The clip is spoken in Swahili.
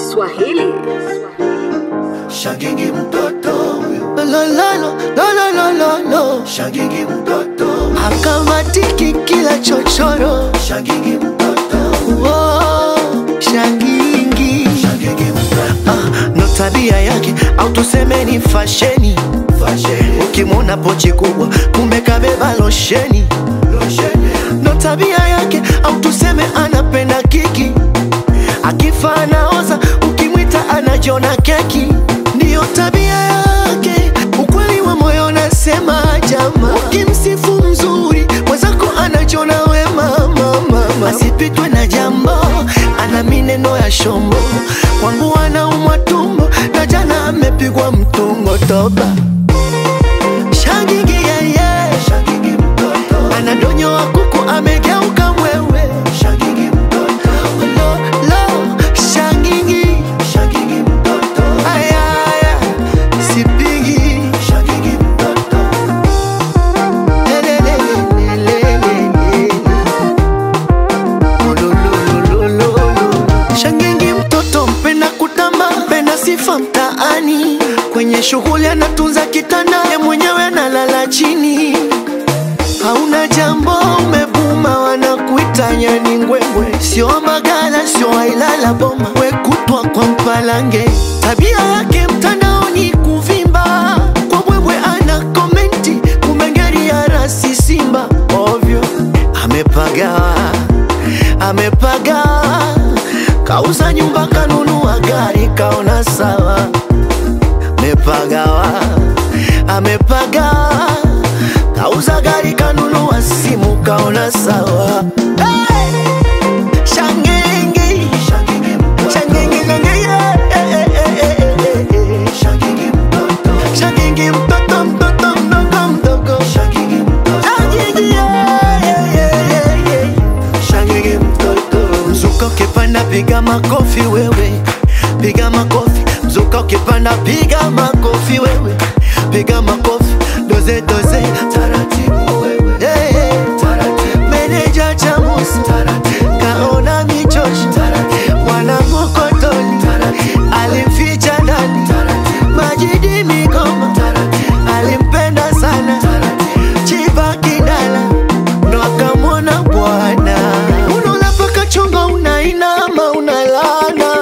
Swahili. Shagigi mtoto huyo, Lo, lo, lo, lo, lo, lo, lo. shagigi mtoto, Akamatiki kila chochoro shagigi mtoto, oh, shangingi shagigi mtoto, ah, no tabia yake au tuseme ni fasheni fasheni, ukimwona pochi kubwa kumbe kabeba losheni losheni, ndo tabia yake au tuseme anapenda kiki akifa anaoza ukimwita anajiona keki ndiyo tabia yake ukweli wa moyo nasema jama ukimsifu mzuri mwenzako anajiona wema mama asipitwe na jambo ana mineno ya shombo kwangu anaumwa tumbo na jana amepigwa mtungo toba shagigi yeye shagigi mtoto, anadonyoa kuku amegeuka mwewe shagigi mtoto, lo lo shangingi shagigi mtoto, ayaya sipigi shagigi mtoto, Lelelelelelele. Olololololo. shangingi mtoto mpenda kutamba mpenda sifa mtaani kwenye shughuli anatunza kitanda ye mwenyewe analala chini hauna jambo umebuma wanakuita nyani ngwengwe sio magala sio ailala boma wekutwa kwa mpalange tabia yake mtandaoni kuvimba kwa bwebwe ana komenti kumengeri ya rasi simba ovyo amepagawa amepagawa kauza nyumba kanunua gari kaona sawa amepagawa amepagawa kauza gari kanunua simu kaona sawa hey! shangenge shagigi mtoto, shangenge ngenge yeah, eh, eh, eh, eh, eh, eh. shagigi mtoto, shangenge mtoto mtoto mdogo mdogo shagigi mtoto, shangenge yeah, yeah, yeah, yeah, yeah. shagigi mtoto, mzuka ukipanda piga makofi wewe piga makofi mzuka ukipanda piga makofi wewe piga makofi doze doze taratibu wewe, hey, hey. taratibu, meneja chamusi taratibu, kaona michoshi taratibu, mwanamokotoni taratibu, alimficha ndani taratibu, majidi migoma taratibu, alimpenda sana taratibu. chiva kidala ndo akamwona bwana unaona paka chonga unainama unalana